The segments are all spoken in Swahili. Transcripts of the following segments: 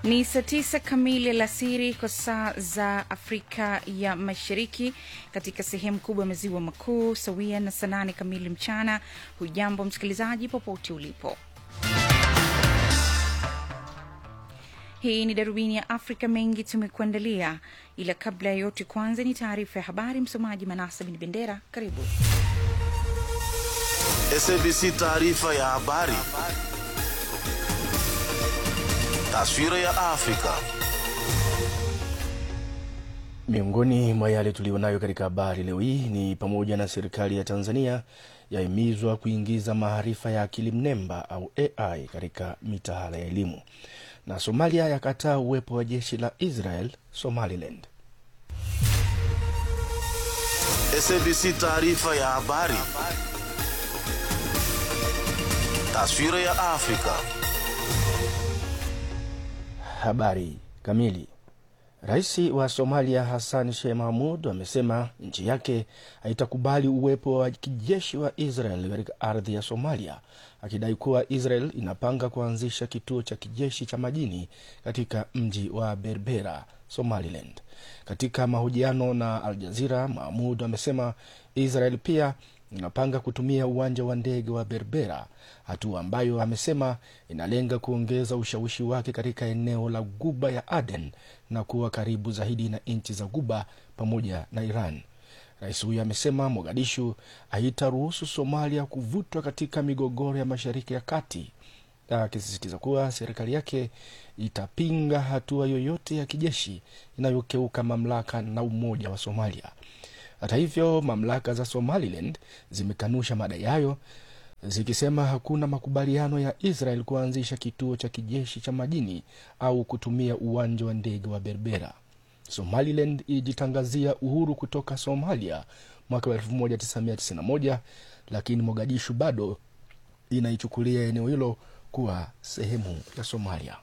Ni saa tisa kamili alasiri kwa saa za Afrika ya Mashariki, katika sehemu kubwa ya maziwa makuu, sawia na saa nane kamili mchana. Hujambo msikilizaji, popote ulipo. Hii ni darubini ya Afrika. Mengi tumekuandalia, ila kabla ya yote, kwanza ni taarifa ya habari. Msomaji Manasa Bin Bendera, karibu. SABC taarifa ya habari. Taswira ya Afrika. Miongoni mwa yale tulionayo katika habari leo hii ni pamoja na serikali ya Tanzania yahimizwa kuingiza maarifa ya akili mnemba au AI katika mitaala ya elimu, na Somalia yakataa uwepo wa jeshi la Israel Somaliland. SABC taarifa ya habari. Taswira ya Afrika. Habari kamili. Rais wa Somalia Hassan Sheikh Mahmud amesema nchi yake haitakubali uwepo wa kijeshi wa Israel katika ardhi ya Somalia, akidai kuwa Israel inapanga kuanzisha kituo cha kijeshi cha majini katika mji wa Berbera, Somaliland. Katika mahojiano na Al Jazeera, Mahmud amesema Israel pia inapanga kutumia uwanja wa ndege wa Berbera, hatua ambayo amesema inalenga kuongeza ushawishi wake katika eneo la Guba ya Aden na kuwa karibu zaidi na nchi za Guba pamoja na Iran. Rais huyo amesema Mogadishu haitaruhusu Somalia kuvutwa katika migogoro ya Mashariki ya Kati, akisisitiza kuwa serikali yake itapinga hatua yoyote ya kijeshi inayokeuka mamlaka na umoja wa Somalia. Hata hivyo mamlaka za Somaliland zimekanusha madai hayo zikisema hakuna makubaliano ya Israel kuanzisha kituo cha kijeshi cha majini au kutumia uwanja wa ndege wa Berbera. Somaliland ilijitangazia uhuru kutoka Somalia mwaka wa 1991 lakini Mogadishu bado inaichukulia eneo hilo kuwa sehemu ya Somalia.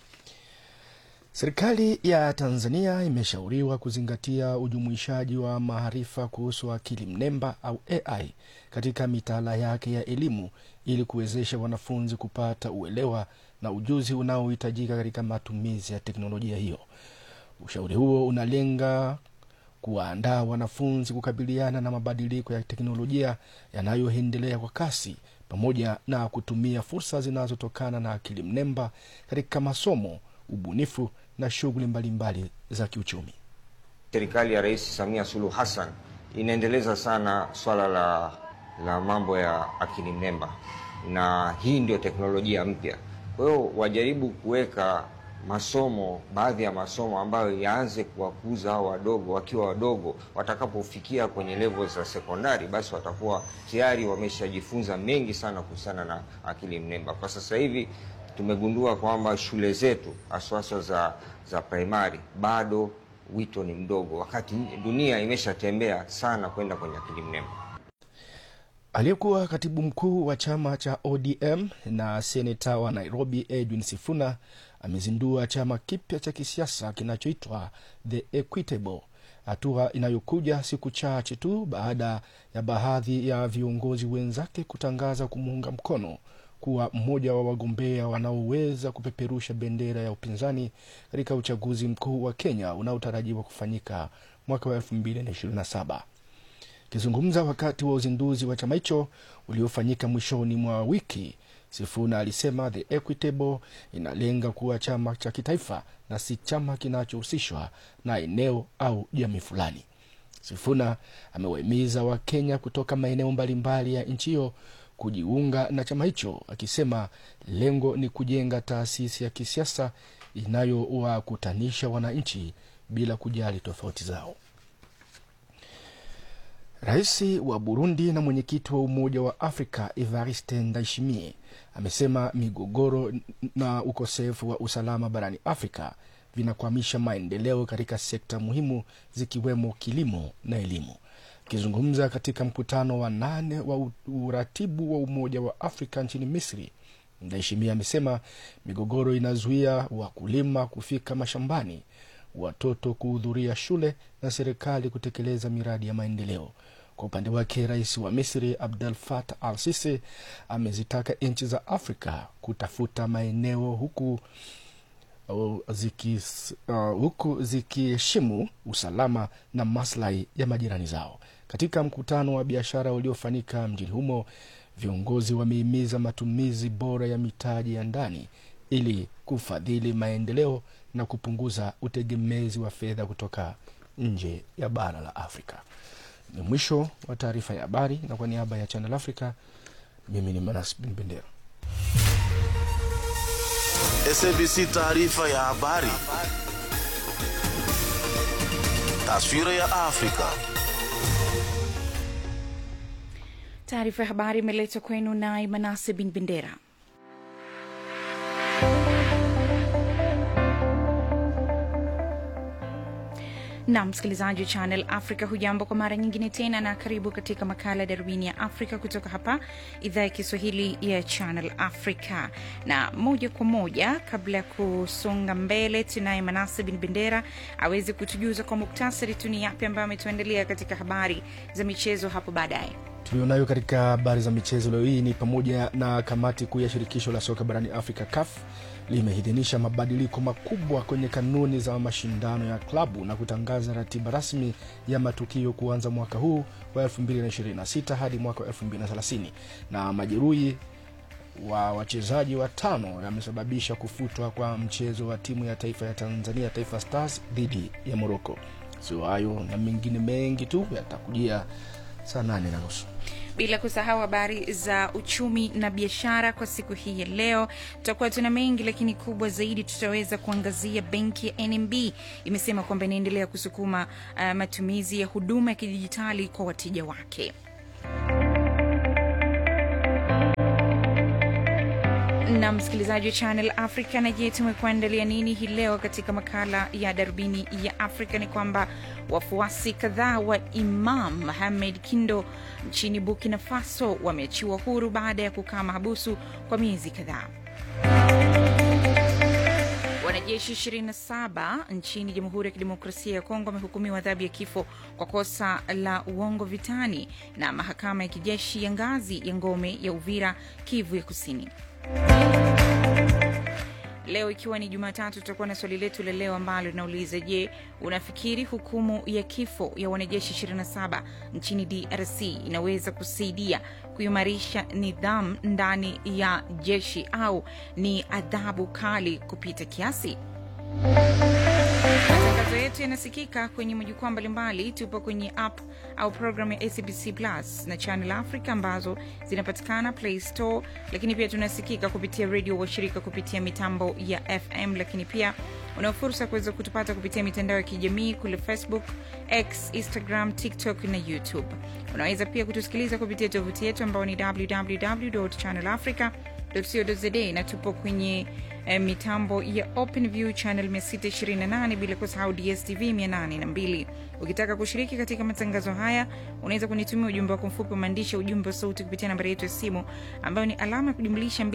Serikali ya Tanzania imeshauriwa kuzingatia ujumuishaji wa maarifa kuhusu akili mnemba au AI katika mitaala yake ya elimu ili kuwezesha wanafunzi kupata uelewa na ujuzi unaohitajika katika matumizi ya teknolojia hiyo. Ushauri huo unalenga kuwaandaa wanafunzi kukabiliana na mabadiliko ya teknolojia yanayoendelea kwa kasi pamoja na kutumia fursa zinazotokana na akili mnemba katika masomo, ubunifu na shughuli mbalimbali za kiuchumi. Serikali ya Rais Samia Suluhu Hassan inaendeleza sana swala la, la mambo ya akili mnemba, na hii ndio teknolojia mpya. Kwa hiyo wajaribu kuweka masomo, baadhi ya masomo ambayo yaanze kuwakuza hao wadogo, wakiwa wadogo, watakapofikia kwenye level za sekondari, basi watakuwa tayari wameshajifunza mengi sana kuhusiana na akili mnemba. Kwa sasa hivi tumegundua kwamba shule zetu haswaswa za za primary bado wito ni mdogo, wakati dunia imeshatembea sana kwenda kwenye akili mnemba. Aliyekuwa katibu mkuu wa chama cha ODM na seneta wa Nairobi Edwin Sifuna amezindua chama kipya cha kisiasa kinachoitwa The Equitable, hatua inayokuja siku chache tu baada ya baadhi ya viongozi wenzake kutangaza kumuunga mkono kuwa mmoja wa wagombea wanaoweza kupeperusha bendera ya upinzani katika uchaguzi mkuu wa Kenya unaotarajiwa kufanyika mwaka wa 2027. Akizungumza wakati wa uzinduzi wa chama hicho uliofanyika mwishoni mwa wiki, Sifuna alisema The Equitable inalenga kuwa chama cha kitaifa na si chama kinachohusishwa na eneo au jamii fulani. Sifuna amewahimiza Wakenya kutoka maeneo mbalimbali ya nchi hiyo kujiunga na chama hicho, akisema lengo ni kujenga taasisi ya kisiasa inayowakutanisha wananchi bila kujali tofauti zao. Rais wa Burundi na mwenyekiti wa Umoja wa Afrika Evariste Ndayishimiye amesema migogoro na ukosefu wa usalama barani Afrika vinakwamisha maendeleo katika sekta muhimu zikiwemo kilimo na elimu. Akizungumza katika mkutano wa nane wa uratibu wa Umoja wa Afrika nchini Misri, Ndayishimiye amesema migogoro inazuia wakulima kufika mashambani, watoto kuhudhuria shule na serikali kutekeleza miradi ya maendeleo. Kwa upande wake, rais wa Misri Abdel Fattah al Sisi amezitaka nchi za Afrika kutafuta maeneo huku uh, zikis, uh, huku zikiheshimu usalama na maslahi ya majirani zao. Katika mkutano wa biashara uliofanyika mjini humo, viongozi wamehimiza matumizi bora ya mitaji ya ndani ili kufadhili maendeleo na kupunguza utegemezi wa fedha kutoka nje ya bara la Afrika. Ni mwisho wa taarifa ya habari, na kwa niaba ya Channel Africa, mimi ni Manas Bin Bendera. SABC taarifa ya habari. Taswira ya Afrika. Taarifa ya habari imeletwa kwenu naye Manase Bin Bendera. na msikilizaji wa Channel Africa, hujambo kwa mara nyingine tena, na karibu katika makala ya darubini ya Afrika kutoka hapa idhaa ya Kiswahili ya Channel Africa. Na moja kwa moja, kabla ya kusonga mbele, tunaye Manase Bin Bendera aweze kutujuza kwa muktasari tu ni yapi ambayo ametuandalia katika habari za michezo hapo baadaye. tulionayo katika habari za michezo leo hii ni pamoja na kamati kuu ya shirikisho la soka barani Afrika CAF limeidhinisha mabadiliko makubwa kwenye kanuni za mashindano ya klabu na kutangaza ratiba rasmi ya matukio kuanza mwaka huu wa 2026 hadi mwaka wa 2030 na majeruhi wa wachezaji watano yamesababisha kufutwa kwa mchezo wa timu ya taifa ya Tanzania Taifa Stars dhidi ya Morocco. Sio hayo na mengine mengi tu yatakujia saa nane na nusu. bila kusahau habari za uchumi na biashara kwa siku hii ya leo. Tutakuwa tuna mengi, lakini kubwa zaidi tutaweza kuangazia benki ya NMB imesema kwamba inaendelea kusukuma uh, matumizi ya huduma ya kidijitali kwa wateja wake. na msikilizaji wa Channel Africa, na je, tumekuandalia nini hii leo katika makala ya darubini ya Afrika? Ni kwamba wafuasi kadhaa wa Imam Mohamed Kindo nchini Burkina Faso wameachiwa huru baada ya kukaa mahabusu kwa miezi kadhaa. Wanajeshi 27 nchini Jamhuri ya Kidemokrasia ya Kongo wamehukumiwa adhabu ya kifo kwa kosa la uongo vitani na mahakama ya kijeshi ya ngazi ya ngome ya Uvira, Kivu ya Kusini. Leo ikiwa ni Jumatatu, tutakuwa na swali letu la leo ambalo linauliza: Je, unafikiri hukumu ya kifo ya wanajeshi 27 nchini DRC inaweza kusaidia kuimarisha nidhamu ndani ya jeshi au ni adhabu kali kupita kiasi? Matangazo yetu yanasikika kwenye majukwaa mbalimbali. Tupo kwenye app au program ya SBC Plus na Channel Africa ambazo zinapatikana Play Store, lakini pia tunasikika kupitia redio washirika kupitia mitambo ya FM, lakini pia una fursa kuweza kutupata kupitia mitandao ya kijamii kule Facebook, X, Instagram, TikTok na YouTube. Unaweza pia kutusikiliza kupitia tovuti yetu ambao ni www.channelafrica co.za na tupo kwenye eh, mitambo ya OpenView channel 628 bila kusahau DSTV 802. Ukitaka kushiriki katika matangazo haya, unaweza kunitumia ujumbe wako mfupi wa maandishi, ujumbe wa sauti kupitia nambari yetu ya simu ambayo ni alama ya kujumlisha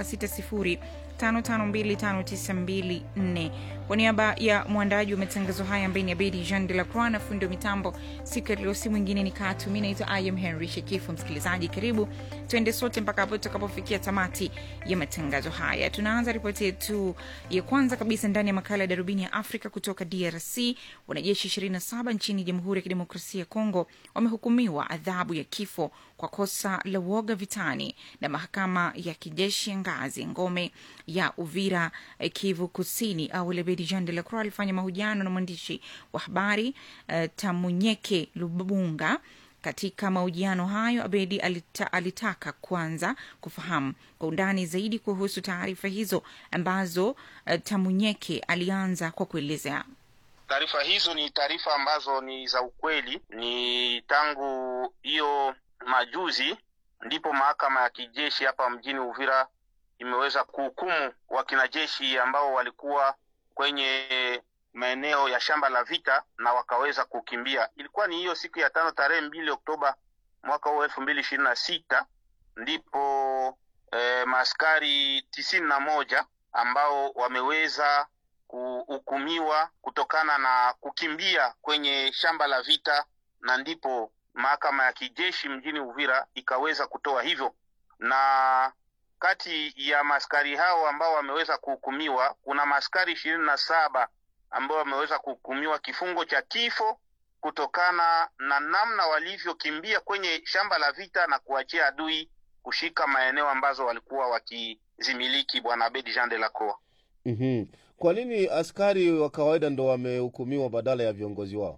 2760552594. Kwa niaba ya mwandaji wa matangazo haya ambaye ni Abedi Jean de la Croix na fundi wa mitambo siku ya leo, si mwingine ni Katu. Mi naitwa I am Henry Shekifu. Msikilizaji, karibu tuende sote mpaka hapo tutakapofikia tamati ya matangazo haya. Tunaanza ripoti yetu ya kwanza kabisa ndani ya makala ya darubini ya Afrika kutoka DRC. Wanajeshi 27 nchini Jamhuri ya Kidemokrasia ya Kongo wamehukumiwa adhabu ya kifo kwa kosa la uoga vitani na mahakama ya kijeshi ya ngazi ya ngome ya Uvira, eh, Kivu Kusini. Au Lebedi Jean de la Croix alifanya mahojiano na mwandishi wa habari uh, Tamunyeke Lubunga. Katika mahojiano hayo Abedi alita, alitaka kwanza kufahamu kwa undani zaidi kuhusu taarifa hizo ambazo uh, Tamunyeke alianza kwa kuelezea. Taarifa hizo ni taarifa ambazo ni za ukweli. Ni tangu hiyo majuzi ndipo mahakama ya kijeshi hapa mjini Uvira imeweza kuhukumu wakinajeshi ambao walikuwa kwenye maeneo ya shamba la vita na wakaweza kukimbia. Ilikuwa ni hiyo siku ya tano tarehe mbili Oktoba mwaka huu elfu mbili ishirini na sita ndipo eh, maaskari tisini na moja ambao wameweza kuhukumiwa kutokana na kukimbia kwenye shamba la vita, na ndipo mahakama ya kijeshi mjini Uvira ikaweza kutoa hivyo, na kati ya maskari hao ambao wameweza kuhukumiwa kuna maskari ishirini na saba ambao wameweza kuhukumiwa kifungo cha kifo kutokana na namna walivyokimbia kwenye shamba la vita na kuachia adui kushika maeneo ambazo walikuwa wakizimiliki. Bwana Abedi Jean de la Croix. mm Kwa nini askari wa kawaida ndo wamehukumiwa badala ya viongozi wao?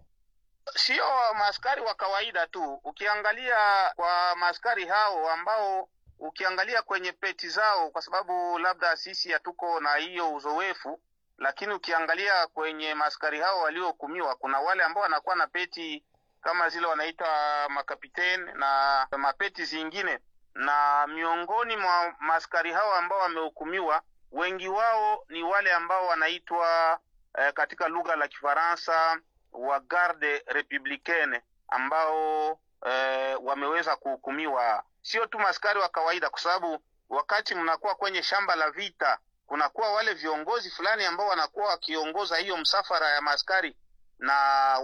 Sio maaskari wa kawaida tu, ukiangalia kwa maaskari hao ambao ukiangalia kwenye peti zao, kwa sababu labda sisi hatuko na hiyo uzoefu, lakini ukiangalia kwenye maaskari hao waliohukumiwa, kuna wale ambao wanakuwa na peti kama zile wanaita makapiteni na mapeti zingine, na miongoni mwa maaskari hao ambao wamehukumiwa, wengi wao ni wale ambao wanaitwa eh, katika lugha la Kifaransa wa garde republicaine ambao eh, wameweza kuhukumiwa, sio tu maskari wa kawaida, kwa sababu wakati mnakuwa kwenye shamba la vita kunakuwa wale viongozi fulani ambao wanakuwa wakiongoza hiyo msafara ya maaskari, na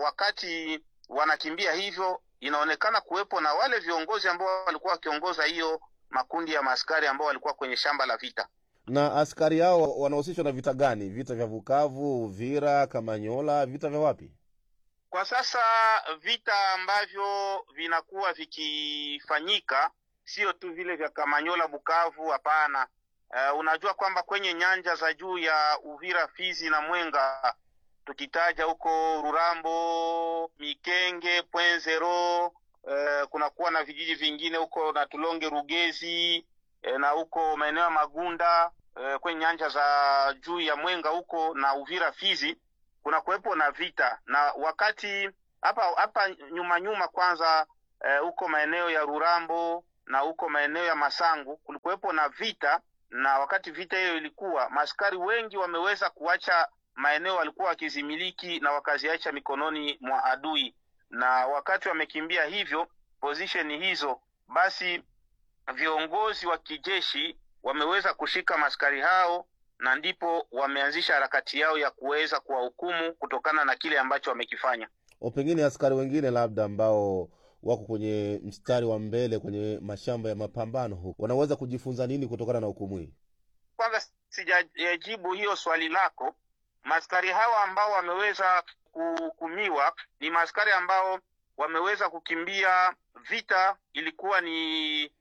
wakati wanakimbia hivyo, inaonekana kuwepo na wale viongozi ambao walikuwa wakiongoza hiyo makundi ya maaskari ambao walikuwa kwenye shamba la vita. Na askari hao wanahusishwa na vita gani? Vita vya Bukavu, Uvira, Kamanyola, vita vya wapi? Kwa sasa vita ambavyo vinakuwa vikifanyika sio tu vile vya Kamanyola, Bukavu, hapana. Uh, unajua kwamba kwenye nyanja za juu ya Uvira, Fizi na Mwenga, tukitaja huko Rurambo, Mikenge, Pwenzero, uh, kunakuwa na vijiji vingine huko na Tulonge, Rugezi uh, na huko maeneo ya Magunda uh, kwenye nyanja za juu ya Mwenga huko na Uvira, Fizi kuna kuwepo na vita na wakati hapa hapa nyuma nyuma kwanza huko eh, maeneo ya Rurambo na huko maeneo ya Masangu kulikuwepo na vita, na wakati vita hiyo ilikuwa, maaskari wengi wameweza kuacha maeneo walikuwa wakizimiliki na wakaziacha mikononi mwa adui, na wakati wamekimbia hivyo position hizo, basi viongozi wa kijeshi wameweza kushika maaskari hao na ndipo wameanzisha harakati yao ya kuweza kuwahukumu kutokana na kile ambacho wamekifanya. O, pengine askari wengine labda ambao wako kwenye mstari wa mbele kwenye mashamba ya mapambano huku wanaweza kujifunza nini kutokana na hukumu hii? Kwanza sijajibu hiyo swali lako. Maaskari hawa ambao wameweza kuhukumiwa ni maaskari ambao wameweza kukimbia vita, ilikuwa ni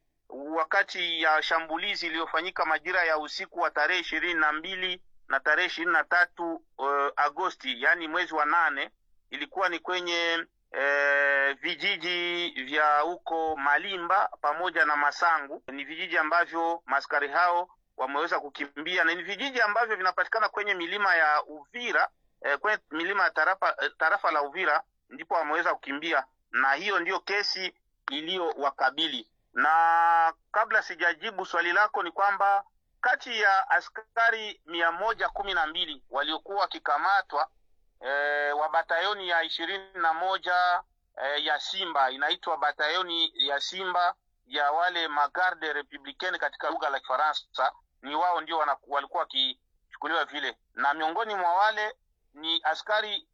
wakati ya shambulizi iliyofanyika majira ya usiku wa tarehe ishirini na mbili na tarehe ishirini na tatu uh, Agosti, yaani mwezi wa nane, ilikuwa ni kwenye uh, vijiji vya huko Malimba pamoja na Masangu. Ni vijiji ambavyo maskari hao wameweza kukimbia na ni vijiji ambavyo vinapatikana kwenye milima ya Uvira uh, kwenye milima ya tarafa, uh, tarafa la Uvira, ndipo wameweza kukimbia, na hiyo ndiyo kesi iliyowakabili na kabla sijajibu swali lako ni kwamba kati ya askari mia moja kumi na mbili waliokuwa wakikamatwa e, wa batayoni ya ishirini na moja e, ya Simba inaitwa batayoni ya Simba ya wale magarde republicaine katika lugha la Kifaransa, ni wao ndio walikuwa wakichukuliwa vile, na miongoni mwa wale ni askari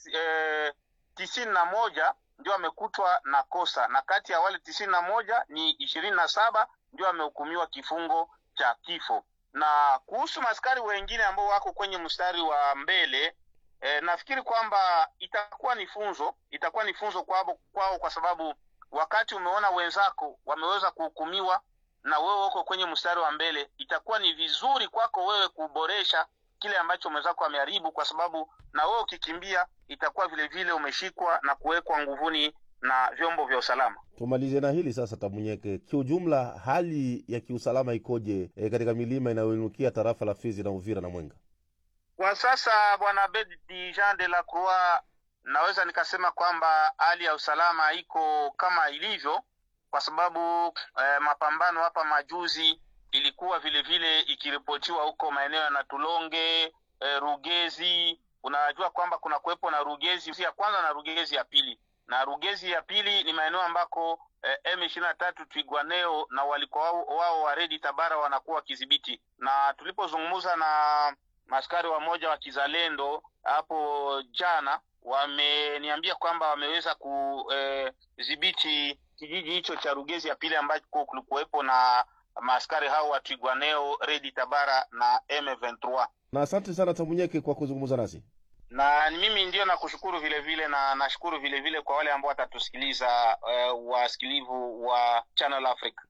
e, tisini na moja ndio amekutwa na kosa na kati ya wale tisini na moja ni ishirini na saba ndio amehukumiwa kifungo cha kifo. Na kuhusu maskari wengine ambao wako kwenye mstari wa mbele e, nafikiri kwamba itakuwa ni funzo, itakuwa ni funzo kwao, kwao kwa sababu wakati umeona wenzako wameweza kuhukumiwa na wewe uko kwenye mstari wa mbele, itakuwa ni vizuri kwako wewe kuboresha kile ambacho mwenzako ameharibu, kwa sababu na wewe ukikimbia itakuwa vile vile umeshikwa na kuwekwa nguvuni na vyombo vya usalama. Tumalize na hili sasa, Tamunyeke, kiujumla hali ya kiusalama ikoje e, katika milima inayoinukia tarafa la Fizi na Uvira na Mwenga kwa sasa? Bwana Bedi Jean de la Croix, naweza nikasema kwamba hali ya usalama iko kama ilivyo, kwa sababu eh, mapambano hapa majuzi ilikuwa vile vile ikiripotiwa huko maeneo ya Natulonge eh, Rugezi. Unajua kwamba kuna kuwepo na Rugezi ya kwanza na Rugezi ya pili, na Rugezi ya pili ni maeneo ambako eh, M ishirini na tatu Twigwaneo na walikuwa wao, wao wa Redi Tabara wanakuwa wakidhibiti, na tulipozungumza na maskari wamoja wa kizalendo hapo jana, wameniambia kwamba wameweza kudhibiti eh, kijiji hicho cha Rugezi ya pili ambako kulikuwepo na maaskari hao wa Twigwaneo, Redi Tabara na M23 Na asante sana Tamunyeke kwa kuzungumza nasi. na ni mimi ndio nakushukuru vile vile na nashukuru vile vile kwa wale ambao watatusikiliza uh, wasikilivu wa Channel Africa.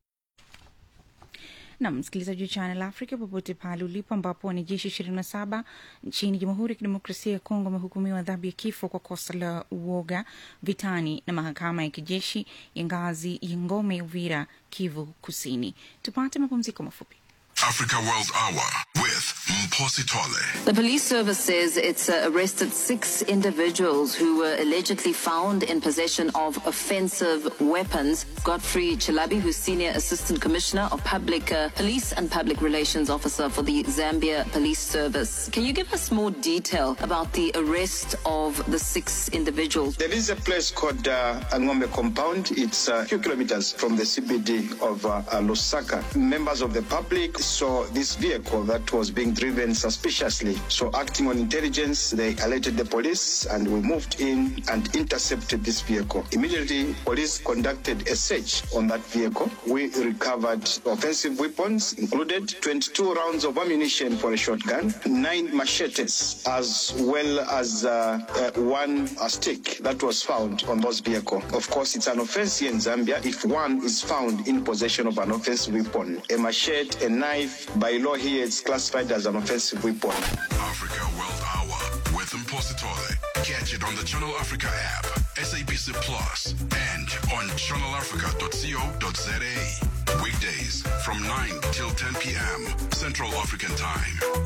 na msikilizaji wa Channel Africa popote pale ulipo, ambapo wanajeshi ishirini na saba nchini Jamhuri ya Kidemokrasia ya Kongo wamehukumiwa adhabu ya kifo kwa kosa la uoga vitani na mahakama ya kijeshi ya ngazi ya Ngome, Uvira, Kivu Kusini. Tupate mapumziko mafupi. Africa World Hour with Mposi Tole. The police service says it's uh, arrested six individuals who were allegedly found in possession of offensive weapons. Godfrey Chilabi, who's Senior Assistant Commissioner of Public uh, Police and Public Relations Officer for the Zambia Police Service. Can you give us more detail about the arrest of the six individuals? There is a place called uh, Angombe Compound. It's a few kilometers from the CBD of uh, uh, Lusaka. Members of the public saw this vehicle that was being driven suspiciously. So, acting on intelligence, they alerted the police and we moved in and intercepted this vehicle. Immediately, police conducted a search on that vehicle. We recovered offensive weapons, included 22 rounds of ammunition for a shotgun, nine machetes, as well as uh, uh, one uh, stick that was found on those vehicle. Of course, it's an offense here in Zambia if one is found in possession of an offensive weapon. A machete, a knife, by law here, it's classified as an offensive weapon. Africa World Hour with Mposi Tole. Catch it on the Channel Africa app, SABC Plus, and on channelafrica.co.za. Weekdays from 9 till 10 p.m. Central African Time.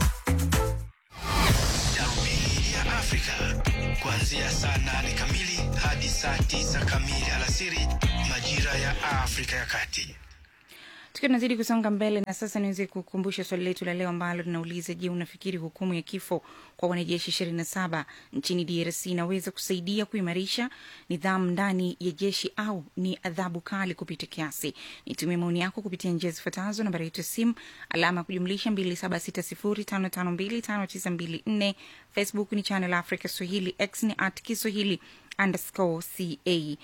Darubini ya Afrika kuanzia saa nane kamili hadi saa tisa kamili alasiri majira ya Afrika ya Kati. Tukiwa tunazidi kusonga mbele, na sasa niweze kukumbusha swali letu la leo ambalo linauliza: Je, unafikiri hukumu ya kifo kwa wanajeshi ishirini na saba nchini DRC inaweza kusaidia kuimarisha nidhamu ndani ya jeshi au ni adhabu kali kupita kiasi? Nitumie maoni yako kupitia njia zifuatazo: nambari yetu ya simu alama ya kujumlisha 276055259254 Facebook ni Channel Africa Swahili, X ni at Kiswahili underscore ca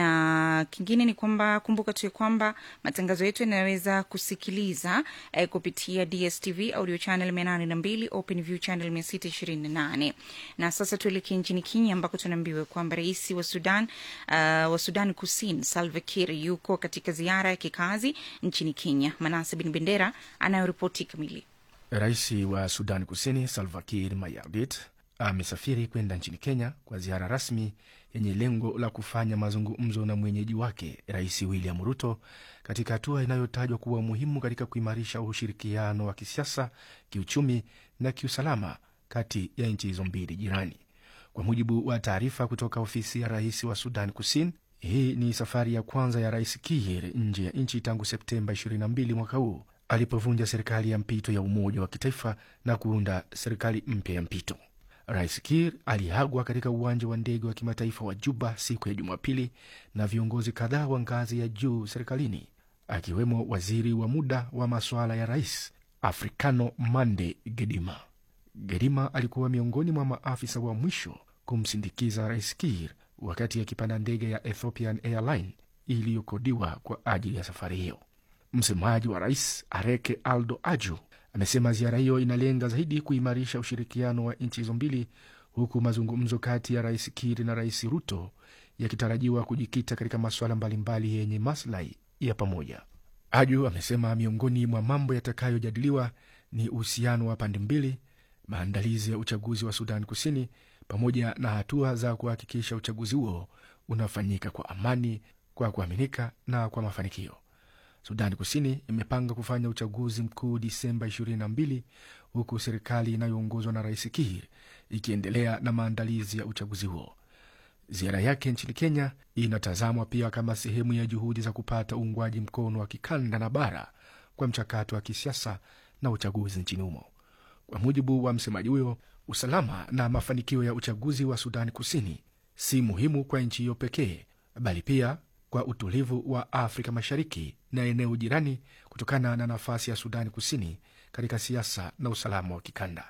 na kingine ni kwamba kumbuka tu ya kwamba matangazo yetu yanaweza kusikiliza eh, kupitia dstv audio channel mia nane na mbili open view channel mia sita ishirini na nane na sasa tuelekee nchini kenya ambako tunaambiwa kwamba rais wa sudan uh, wa sudan kusini salva kiir yuko katika ziara ya kikazi nchini kenya manase bin bendera anayoripoti kamili Rais wa Sudan Kusini Salva Kiir Mayardit amesafiri kwenda nchini Kenya kwa ziara rasmi yenye lengo la kufanya mazungumzo na mwenyeji wake Rais William Ruto katika hatua inayotajwa kuwa muhimu katika kuimarisha ushirikiano wa kisiasa, kiuchumi na kiusalama kati ya nchi hizo mbili jirani. Kwa mujibu wa taarifa kutoka ofisi ya rais wa Sudan Kusini, hii ni safari ya kwanza ya Rais Kiir nje ya nchi tangu Septemba 22 mwaka huu alipovunja serikali ya mpito ya umoja wa kitaifa na kuunda serikali mpya ya mpito. Rais Kiir aliagwa katika uwanja wa ndege wa kimataifa wa Juba siku ya Jumapili na viongozi kadhaa wa ngazi ya juu serikalini, akiwemo waziri wa muda wa masuala ya rais Africano Mande Gedima. Gedima alikuwa miongoni mwa maafisa wa mwisho kumsindikiza Rais Kiir wakati akipanda ndege ya Ethiopian Airline iliyokodiwa kwa ajili ya safari hiyo. Msemaji wa rais Areke Aldo Aju amesema ziara hiyo inalenga zaidi kuimarisha ushirikiano wa nchi hizo mbili, huku mazungumzo kati ya rais Kiir na rais Ruto yakitarajiwa kujikita katika masuala mbalimbali yenye maslahi ya pamoja. Aju amesema miongoni mwa mambo yatakayojadiliwa ni uhusiano wa pande mbili, maandalizi ya uchaguzi wa Sudan Kusini, pamoja na hatua za kuhakikisha uchaguzi huo unafanyika kwa amani, kwa kuaminika na kwa mafanikio. Sudani Kusini imepanga kufanya uchaguzi mkuu Disemba 22 huku serikali inayoongozwa na rais Kiir ikiendelea na maandalizi ya uchaguzi huo. Ziara yake nchini Kenya inatazamwa pia kama sehemu ya juhudi za kupata uungwaji mkono wa kikanda na bara kwa mchakato wa kisiasa na uchaguzi nchini humo. Kwa mujibu wa msemaji huyo, usalama na mafanikio ya uchaguzi wa Sudani Kusini si muhimu kwa nchi hiyo pekee, bali pia kwa utulivu wa Afrika Mashariki na eneo jirani kutokana na nafasi ya Sudani Kusini katika siasa na usalama wa kikanda.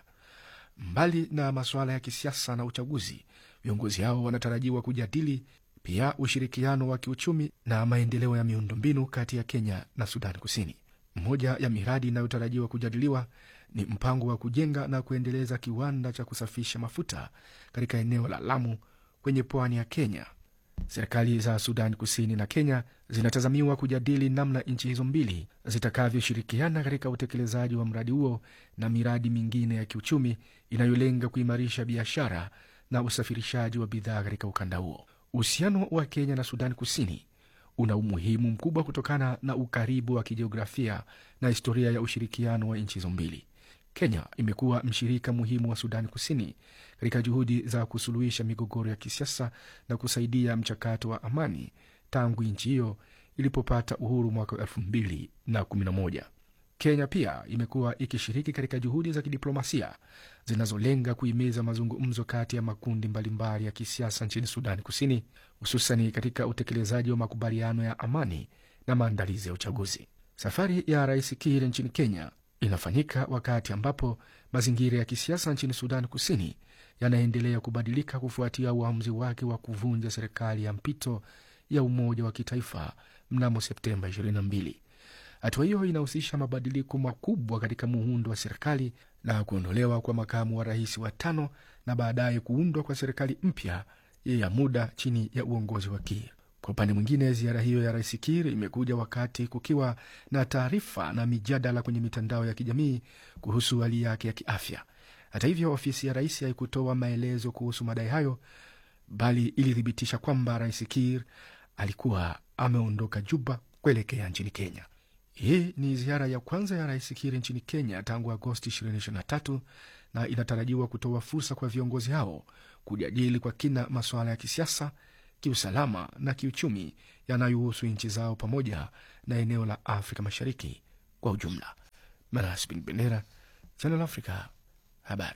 Mbali na masuala ya kisiasa na uchaguzi, viongozi hao wanatarajiwa kujadili pia ushirikiano wa kiuchumi na maendeleo ya miundombinu kati ya Kenya na Sudani Kusini. Moja ya miradi inayotarajiwa kujadiliwa ni mpango wa kujenga na kuendeleza kiwanda cha kusafisha mafuta katika eneo la Lamu kwenye pwani ya Kenya. Serikali za Sudan Kusini na Kenya zinatazamiwa kujadili namna nchi hizo mbili zitakavyoshirikiana katika utekelezaji wa mradi huo na miradi mingine ya kiuchumi inayolenga kuimarisha biashara na usafirishaji wa bidhaa katika ukanda huo. Uhusiano wa Kenya na Sudan Kusini una umuhimu mkubwa kutokana na ukaribu wa kijiografia na historia ya ushirikiano wa nchi hizo mbili. Kenya imekuwa mshirika muhimu wa Sudani Kusini katika juhudi za kusuluhisha migogoro ya kisiasa na kusaidia mchakato wa amani tangu nchi hiyo ilipopata uhuru mwaka wa elfu mbili na kumi na moja. Kenya pia imekuwa ikishiriki katika juhudi za kidiplomasia zinazolenga kuhimiza mazungumzo kati ya makundi mbalimbali ya kisiasa nchini Sudani Kusini, hususani katika utekelezaji wa makubaliano ya amani na maandalizi ya uchaguzi. Safari ya Rais Kiir nchini Kenya inafanyika wakati ambapo mazingira ya kisiasa nchini Sudan Kusini yanaendelea kubadilika kufuatia uamuzi wake wa kuvunja serikali ya mpito ya umoja wa kitaifa mnamo Septemba 22. Hatua hiyo inahusisha mabadiliko makubwa katika muundo wa serikali na kuondolewa kwa makamu wa rais wa tano na baadaye kuundwa kwa serikali mpya ya muda chini ya uongozi wa Kiir. Kwa upande mwingine, ziara hiyo ya rais Kiir imekuja wakati kukiwa na taarifa na mijadala kwenye mitandao ya kijamii kuhusu hali yake ya kiafya. Hata hivyo, ofisi ya rais haikutoa maelezo kuhusu madai hayo, bali ilithibitisha kwamba rais Kiir alikuwa ameondoka Juba kuelekea nchini Kenya. Hii ni ziara ya kwanza ya rais Kiir nchini Kenya tangu Agosti 2023 na inatarajiwa kutoa fursa kwa viongozi hao kujadili kwa kina masuala ya kisiasa, kiusalama na kiuchumi yanayohusu nchi zao pamoja na eneo la Afrika Mashariki kwa ujumla. Manas Bin Bendera, Channel Africa, habari.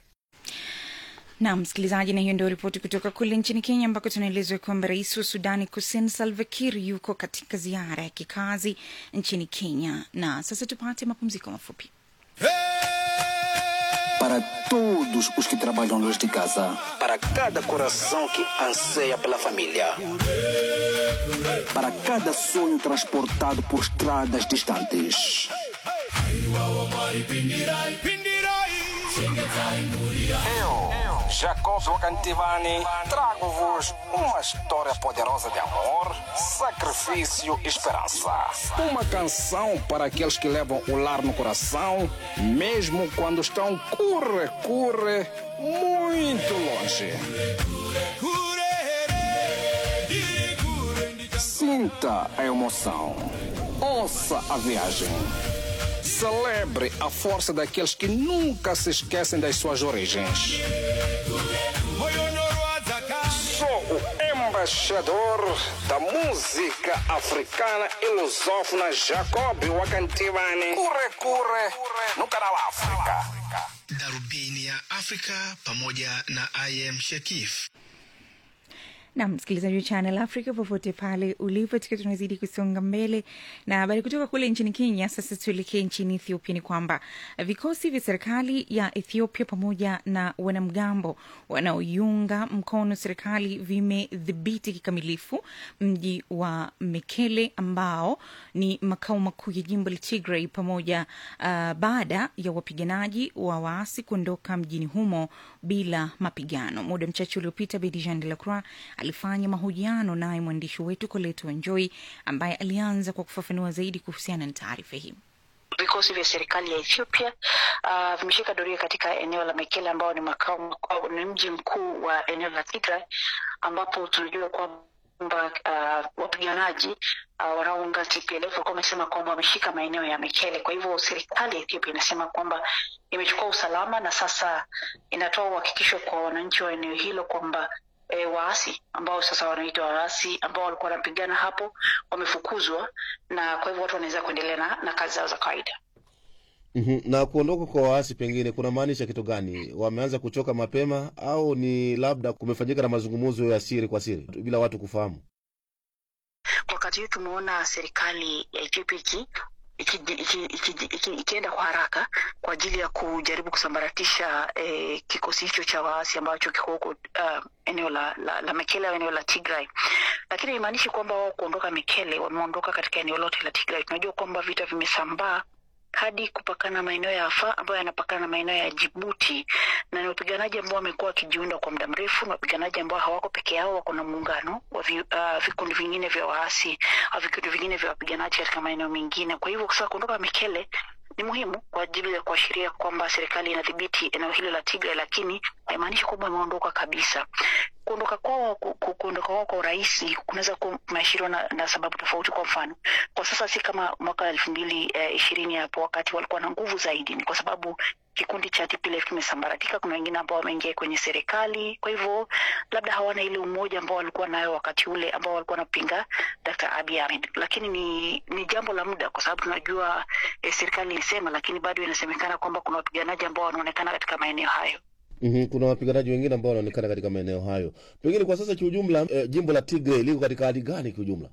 Naam msikilizaji, na hiyo ndio ripoti kutoka kule nchini Kenya, ambako tunaelezwa kwamba rais wa Sudani Kusini Salva Kiir yuko katika ziara ya kikazi nchini Kenya. Na sasa tupate mapumziko mafupi. Para todos os que trabalham nesta casa, para cada coração que anseia pela família, para cada sonho transportado por estradas distantes. Eu, Jacob Wakantivani, trago-vos uma história poderosa de amor, sacrifício e esperança. Uma canção para aqueles que levam o lar no coração, mesmo quando estão curre, curre, muito longe. Sinta a emoção. Ouça a viagem. Celebre a força daqueles que nunca se esquecem das suas origens. Sou o embaixador da música africana e lusófona Jacob Wakantivani. Curre, curre, no canal África. darubini ya Afrika pamoja na IM Shekif. na msikilizaji wa Channel Africa popote pale ulipo, tukiwa tunazidi kusonga mbele na habari kutoka kule nchini Kenya. Sasa tuelekee nchini Ethiopia. Ni kwamba vikosi vya serikali ya Ethiopia pamoja na wanamgambo wanaoiunga mkono serikali vimedhibiti kikamilifu mji wa Mekele ambao ni makao makuu ya jimbo la Tigray pamoja uh, baada ya wapiganaji wa waasi kuondoka mjini humo bila mapigano. Muda mchache uliopita, Bedijan de la Croix alifanya mahojiano naye mwandishi wetu Koleto Wanjoi ambaye alianza kwa kufafanua zaidi kuhusiana na taarifa hii. Vikosi vya serikali ya Ethiopia uh, vimeshika doria katika eneo la Mekele ambao ni makao makuu, ni mji mkuu wa eneo la Tigray, ambapo tunajua kwamba uh, wapiganaji uh, wanaounga TPLF walikuwa wamesema kwamba wameshika maeneo ya Mekele. Kwa hivyo serikali ya Ethiopia inasema kwamba imechukua usalama na sasa inatoa uhakikisho kwa wananchi wa eneo hilo kwamba e, waasi ambao sasa wanaitwa waasi ambao walikuwa wanapigana hapo wamefukuzwa, na kwa hivyo watu wanaweza kuendelea na, na kazi zao za kawaida. Mhm. na kuondoka kwa waasi pengine kuna maanisha kitu gani? Wameanza kuchoka mapema au ni labda kumefanyika na mazungumzo ya siri kwa siri bila watu kufahamu? Wakati huu tumeona serikali ya Ethiopia iki ikienda iki, iki, iki, iki, ikienda kwa haraka kwa ajili ya kujaribu kusambaratisha eh, kikosi hicho cha waasi ambacho kiko huko uh, eneo la, la, la Mekele au eneo la Tigray, lakini haimaanishi kwamba wao kuondoka Mekele wameondoka katika eneo lote la Tigray. Tunajua kwamba vita vimesambaa hadi kupakana maeneo ya Afar ambayo yanapakana na maeneo ya Jibuti, na ni wapiganaji ambao wamekuwa wakijiunda kwa muda mrefu, na wapiganaji ambao hawako peke yao, wako na muungano wa vi, uh, vikundi vingine vya waasi au vikundi vingine vya wapiganaji katika maeneo mengine. Kwa hivyo sasa kuondoka Mekele ni muhimu kwa ajili ya kuashiria kwamba serikali inadhibiti eneo hilo la Tigray, lakini haimaanishi kwamba imeondoka kabisa. Kuondoka kwao ku- ku- kuondoka kwao kwa urahisi kunaweza kuwa kumeashiriwa na, na sababu tofauti. Kwa mfano, kwa sasa si kama mwaka elfu mbili eh, ishirini hapo wakati walikuwa na nguvu zaidi, ni kwa sababu kikundi cha TPLF kimesambaratika. Kuna wengine ambao wameingia kwenye serikali, kwa hivyo labda hawana ile umoja ambao walikuwa nayo wakati ule ambao walikuwa wanapinga Dr. Abiy Ahmed, lakini ni, ni jambo la muda, kwa sababu tunajua eh, serikali ilisema, lakini bado inasemekana kwamba kuna wapiganaji ambao wanaonekana katika maeneo hayo. mm Kuna wapiganaji wengine ambao wanaonekana katika maeneo hayo. Pengine kwa sasa kiujumla, eh, jimbo la Tigray liko katika hali gani kiujumla?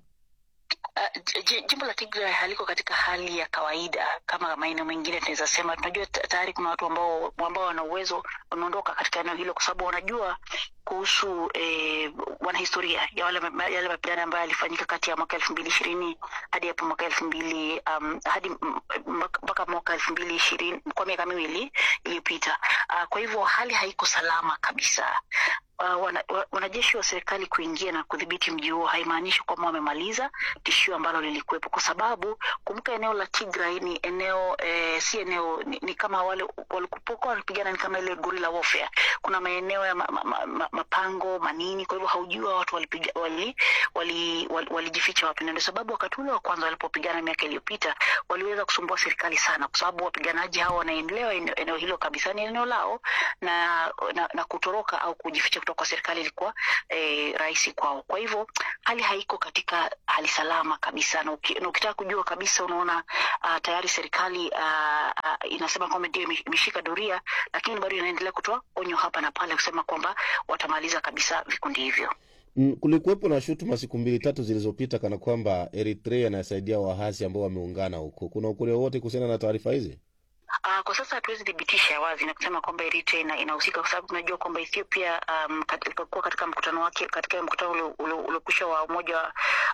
Uh, j- j- jimbo la Tigray haliko katika hali ya kawaida kama maeneo mengine. Tunaweza sema tunajua ta- tayari kuna watu ambao ambao wana uwezo wameondoka katika eneo hilo, kwa sababu wanajua kuhusu eh, wanahistoria ya wale ma- yale mapigano ambayo yalifanyika kati ya mwaka elfu mbili ishirini hadi hapo mwaka elfu mbili um, hadi m- m- mpaka mwaka elfu mbili ishirini kwa miaka miwili iliyopita. Uh, kwa hivyo hali haiko salama kabisa. Uh, wana, wa- wanajeshi wa serikali kuingia na kudhibiti mji huo haimaanishi kwamba wamemaliza tishio ambalo lilikuwepo, kwa sababu kumbuka, eneo la Tigray ni eneo eh, si eneo ni, ni kama wale walikupokuwa wanapigana ni kama ile guerrilla warfare. Kuna maeneo ya ma, ma, ma, ma, mapango manini, kwa hivyo haujua watu walipiga wali wali, wali, walijificha wapi, na ndio sababu wakati ule wa kwanza walipopigana miaka iliyopita waliweza kusumbua serikali sana, kwa sababu wapiganaji hao wanaendelea eneo, eneo hilo kabisa, ni eneo lao na, na, na kutoroka au kujificha kutoka kwa serikali ilikuwa eh, rahisi kwao. Kwa hivyo hali haiko katika hali salama kabisa, na uki- na ukitaka kujua kabisa, unaona uh, tayari serikali uh, uh, inasema kwamba ndio ime- imeshika doria, lakini bado inaendelea kutoa onyo hapa na pale kusema kwamba watamaliza kabisa vikundi hivyo. Mm, kulikuwepo na shutuma siku mbili tatu zilizopita kana kwamba Eritrea inasaidia waasi ambao wameungana huko. Kuna ukweli wowote kuhusiana na taarifa hizi? Uh, kwa sasa hatuwezi thibitisha wazi na kusema kwamba Eritrea ina- inahusika kwa sababu tunajua kwamba Ethiopia um, kat- ilipokuwa katika mkutano wake katika mkutano ule- ule- uliokwisha wa umoja wa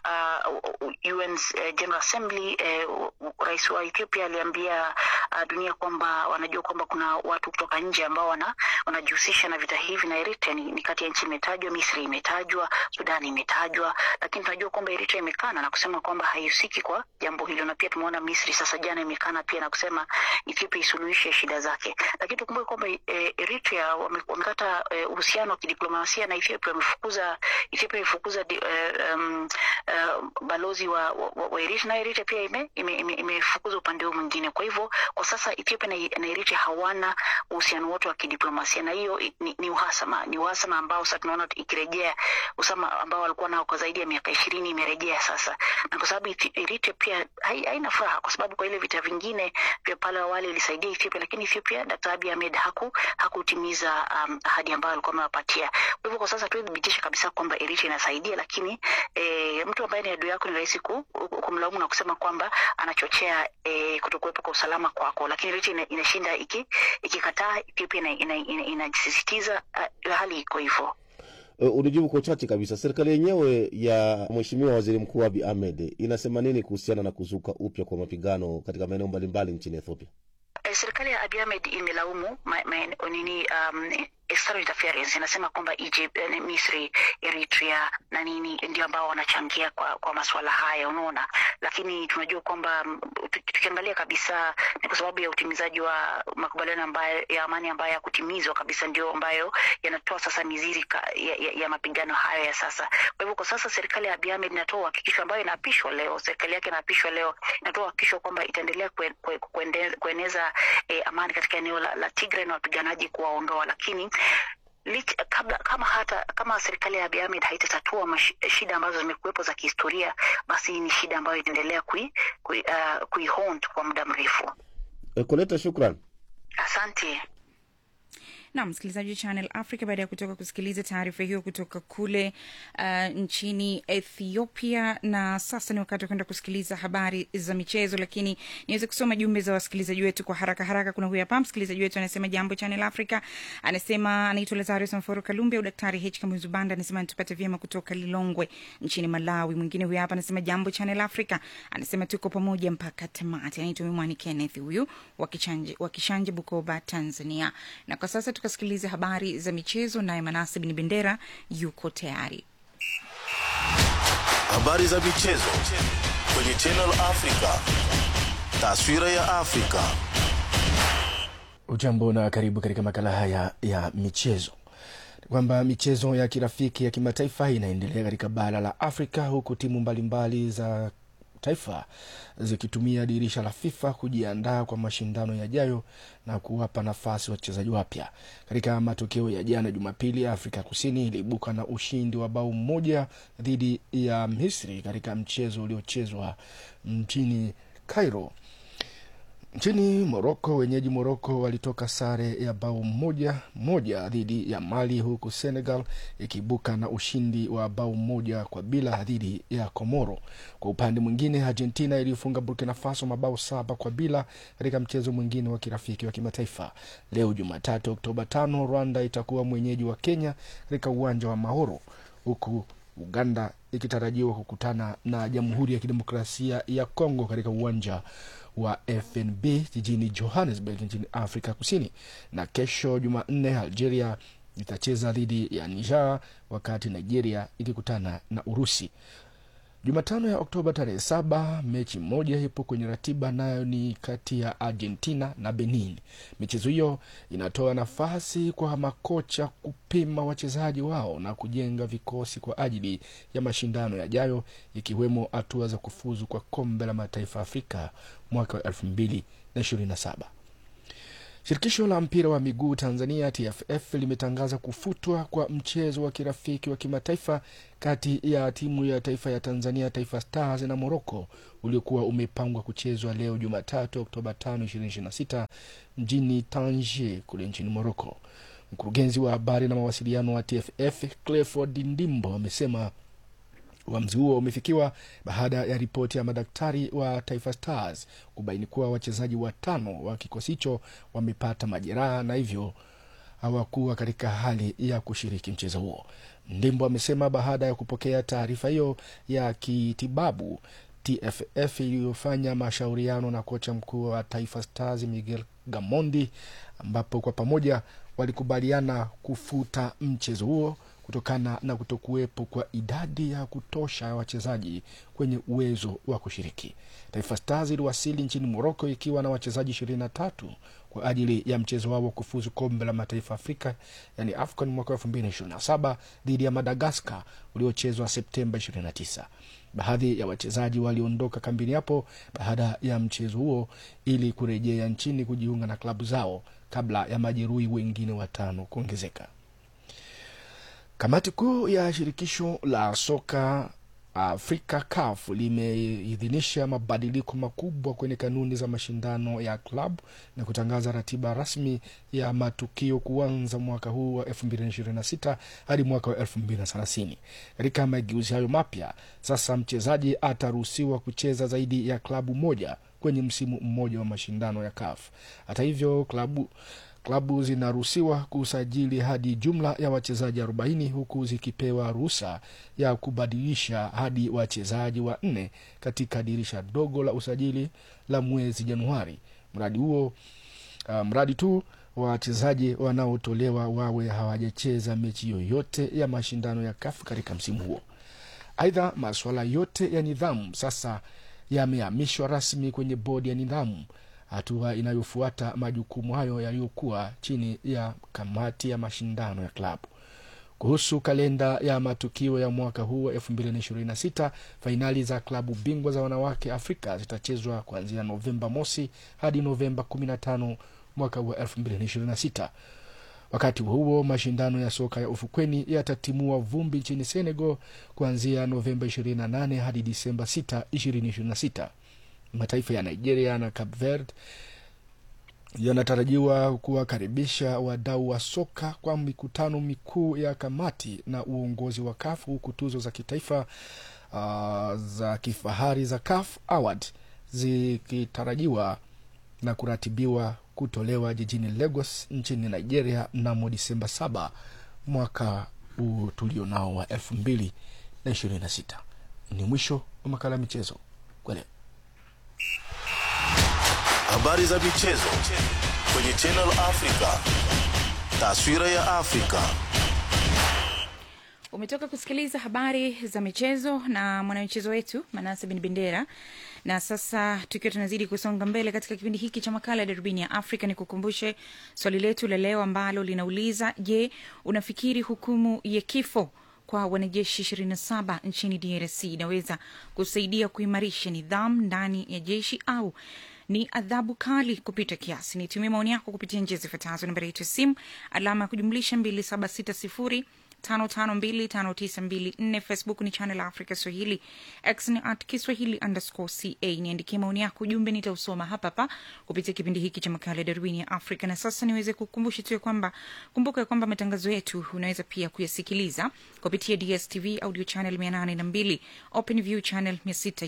uh, UN uh, General Assembly uh, rais wa Ethiopia aliambia uh, dunia kwamba wanajua kwamba kuna watu kutoka nje ambao wana wanajihusisha na vita hivi, na Eritrea ni, ni kati ya nchi imetajwa, Misri imetajwa, Sudani imetajwa, lakini tunajua kwamba Eritrea imekana na kusema kwamba haihusiki kwa jambo hilo, na pia tumeona Misri sasa jana imekana pia na kusema Ethiopia isuluhishe shida zake, lakini tukumbuke kwamba eh, Eritrea wame- wamekata eh, uhusiano wa kidiplomasia na Ethiopia, wamefukuza Ethiopia imefukuza di- eh, um, eh, balozi wa, wa, wa wa Eritrea na Eritrea pia ime- ime- ime- imefukuza upande huu mwingine. Kwa hivyo kwa sasa Ethiopia na, na Eritrea hawana uhusiano wote wa kidiplomasia, na hiyo i- ni, ni uhasama, ni uhasama ambao sasa tunaona ikirejea, usama ambao walikuwa nao kwa zaidi ya miaka ishirini imerejea sasa, na kwa sababu Ethi- Eritrea pia hai- haina furaha, kwa sababu kwa ile vita vingine vya pale awali ilisaidia Ethiopia, lakini Ethiopia Dr. Abiy Ahmed haku hakutimiza um, ahadi ambayo alikuwa amewapatia. Kwa hivyo kwa sasa hatuwezi thibitisha kabisa kwamba Eritrea inasaidia, lakini e, mtu ambaye ni adui yako ni rahisi ku, ku- kumlaumu na kusema kwamba anachochea e, kutokuwepo kwa usalama kwako, lakini Eritrea ina, inashinda iki, ikikataa, Ethiopia inasisitiza ina, ina, ina inasisitiza, uh, hali iko hivyo. Uh, unijibu kwa uchache kabisa, serikali yenyewe ya Mheshimiwa Waziri Mkuu Abiy Ahmed inasema nini kuhusiana na kuzuka upya kwa mapigano katika maeneo mbalimbali nchini Ethiopia? Eh, serikali ya Abiy Ahmed imelaumu ma, ma, nini um, external interference inasema kwamba Egypt, eh, Misri, Eritrea na nini ndio ambao wanachangia kwa, kwa masuala haya, unaona. Lakini tunajua kwamba mm, tuki- tukiangalia kabisa ni kwa sababu ya utimizaji wa makubaliano ambayo ya amani ambayo yakutimizwa kabisa ndio ambayo yanatoa sasa mizizi ka, ya, ya, ya mapigano hayo ya sasa. Kwa hivyo kwa sasa serikali ya Abiy Ahmed inatoa uhakikisho ambayo inaapishwa leo, serikali yake inaapishwa leo, inatoa uhakikisho kwamba itaendelea kue, kue, kuende, kueneza eh, amani katika eneo la, la Tigray na wapiganaji kuwaondoa, lakini lich, kabla, kama hata kama serikali ya Abiy Ahmed haitatatua mash- shida ambazo zimekuwepo za kihistoria, basi hii ni shida ambayo itaendelea kui, kui, uh, kuihaunt kwa muda mrefu. Uh, Koleta, shukran. Asante. na msikilizaji wa Channel Africa, baada ya kutoka kusikiliza taarifa hiyo kutoka kule uh, nchini Ethiopia, na sasa ni wakati wa kwenda kusikiliza habari za michezo, lakini niweze kusoma jumbe za wasikilizaji wetu kwa haraka haraka. Kuna huyu hapa msikilizaji wetu anasema, jambo Channel Africa, anasema anaitwa Lazarus Mforo Kalumbi au Daktari H Kamuzu Banda, anasema nitupate vyema kutoka Lilongwe nchini Malawi. Mwingine huyu hapa anasema, jambo Channel Africa, anasema tuko pamoja mpaka tamati. Anaitwa Mimwani Kenneth huyu wakishanje, wakishanje Bukoba, Tanzania. Na kwa sasa tukasikiliza habari za michezo, naye Manase Bin Bendera yuko tayari. Habari za michezo kwenye Channel Africa. Taswira ya Afrika. Ujambo na karibu katika makala haya ya michezo. Kwamba michezo ya kirafiki ya kimataifa inaendelea katika bara la Afrika, huku timu mbalimbali za taifa zikitumia dirisha la FIFA kujiandaa kwa mashindano yajayo na kuwapa nafasi wachezaji wapya. Katika matokeo ya jana Jumapili, Afrika Kusini iliibuka na ushindi wa bao moja dhidi ya Misri katika mchezo uliochezwa mjini Cairo. Nchini Moroko, wenyeji Moroko walitoka sare ya bao moja moja dhidi ya Mali, huku Senegal ikiibuka na ushindi wa bao moja kwa bila dhidi ya Komoro. Kwa upande mwingine, Argentina iliyofunga Burkina Faso mabao saba kwa bila katika mchezo mwingine wa kirafiki wa kimataifa. Leo Jumatatu Oktoba tano, Rwanda itakuwa mwenyeji wa Kenya katika uwanja wa Mahoro, huku Uganda ikitarajiwa kukutana na Jamhuri ya Kidemokrasia ya Kongo katika uwanja wa FNB jijini Johannesburg nchini Afrika Kusini. Na kesho Jumanne, Algeria itacheza dhidi ya Niger wakati Nigeria ikikutana na Urusi. Jumatano ya Oktoba tarehe saba, mechi moja ipo kwenye ratiba, nayo ni kati ya Argentina na Benin. Michezo hiyo inatoa nafasi kwa makocha kupima wachezaji wao na kujenga vikosi kwa ajili ya mashindano yajayo, ikiwemo hatua za kufuzu kwa kombe la mataifa Afrika mwaka wa elfu mbili na ishirini na saba. Shirikisho la mpira wa miguu Tanzania TFF limetangaza kufutwa kwa mchezo wa kirafiki wa kimataifa kati ya timu ya taifa ya Tanzania Taifa Stars na Morocco uliokuwa umepangwa kuchezwa leo Jumatatu Oktoba 5, 2026 mjini Tangier kule nchini Morocco. Mkurugenzi wa habari na mawasiliano wa TFF Clifford Ndimbo amesema uamuzi huo umefikiwa baada ya ripoti ya madaktari wa Taifa Stars kubaini kuwa wachezaji watano wa kikosi hicho wamepata majeraha na hivyo hawakuwa katika hali ya kushiriki mchezo huo. Ndimbo amesema baada ya kupokea taarifa hiyo ya kitibabu, TFF iliyofanya mashauriano na kocha mkuu wa Taifa Stars Miguel Gamondi, ambapo kwa pamoja walikubaliana kufuta mchezo huo kutokana na kutokuwepo kwa idadi ya kutosha ya wachezaji kwenye uwezo wa kushiriki. Taifa Stars iliwasili nchini Moroko ikiwa na wachezaji ishirini na tatu kwa ajili ya mchezo wao wa kufuzu kombe la mataifa Afrika, yani AFCON mwaka elfu mbili na ishirini na saba dhidi ya Madagaskar uliochezwa Septemba 29. Baadhi ya wachezaji waliondoka kambini hapo baada ya mchezo huo ili kurejea nchini kujiunga na klabu zao kabla ya majeruhi wengine watano kuongezeka. Kamati kuu ya shirikisho la soka Afrika CAF limeidhinisha mabadiliko makubwa kwenye kanuni za mashindano ya klabu na kutangaza ratiba rasmi ya matukio kuanza mwaka huu wa 2026 hadi mwaka wa 2030. Katika mageuzi hayo mapya, sasa mchezaji ataruhusiwa kucheza zaidi ya klabu moja kwenye msimu mmoja wa mashindano ya CAF. Hata hivyo, klabu klabu zinaruhusiwa kusajili hadi jumla ya wachezaji 40 huku zikipewa ruhusa ya kubadilisha hadi wachezaji wanne katika dirisha dogo la usajili la mwezi Januari. Mradi huo uh, mradi tu wachezaji wanaotolewa wawe hawajacheza mechi yoyote ya mashindano ya kafu katika msimu huo. Aidha, masuala yote ya nidhamu sasa yamehamishwa rasmi kwenye bodi ya nidhamu hatua inayofuata majukumu hayo yaliyokuwa chini ya kamati ya mashindano ya klabu. Kuhusu kalenda ya matukio ya mwaka huu wa 2026, fainali za klabu bingwa za wanawake Afrika zitachezwa kuanzia Novemba mosi hadi Novemba 15 mwaka huu wa 2026. Wakati huo huo, mashindano ya soka ya ufukweni yatatimua vumbi nchini Senegal kuanzia Novemba 28 hadi Disemba 6, 2026. Mataifa ya Nigeria na Cape Verde yanatarajiwa kuwakaribisha wadau wa soka kwa mikutano mikuu ya kamati na uongozi wa CAF huku tuzo za kitaifa uh, za kifahari za CAF Award zikitarajiwa na kuratibiwa kutolewa jijini Lagos nchini Nigeria mnamo Disemba saba mwaka huu tulio nao wa elfu mbili na ishirini na sita. Ni mwisho wa makala ya michezo kwa leo. Habari za michezo kwenye Channel Africa. Taswira ya Afrika. umetoka kusikiliza habari za michezo na mwanamichezo wetu manase bin bendera na sasa tukiwa tunazidi kusonga mbele katika kipindi hiki cha makala ya darubini ya afrika ni kukumbushe swali letu la leo ambalo linauliza je unafikiri hukumu ya kifo kwa wanajeshi 27 nchini drc inaweza kusaidia kuimarisha nidhamu ndani ya jeshi au ni adhabu kali kupita kiasi nitumie maoni yako kupitia njia zifuatazo nambari yetu ya simu alama ya kujumlisha 2760 5525924 facebook ni channel africa swahili x ni at kiswahili underscore ca niandikie maoni yako ujumbe nitausoma hapa hapa kupitia kipindi hiki cha makala ya darwini ya afrika na sasa niweze kukumbusha tu ya kwamba kumbuka ya kwamba matangazo yetu unaweza pia kuyasikiliza kupitia dstv audio channel 802 open view channel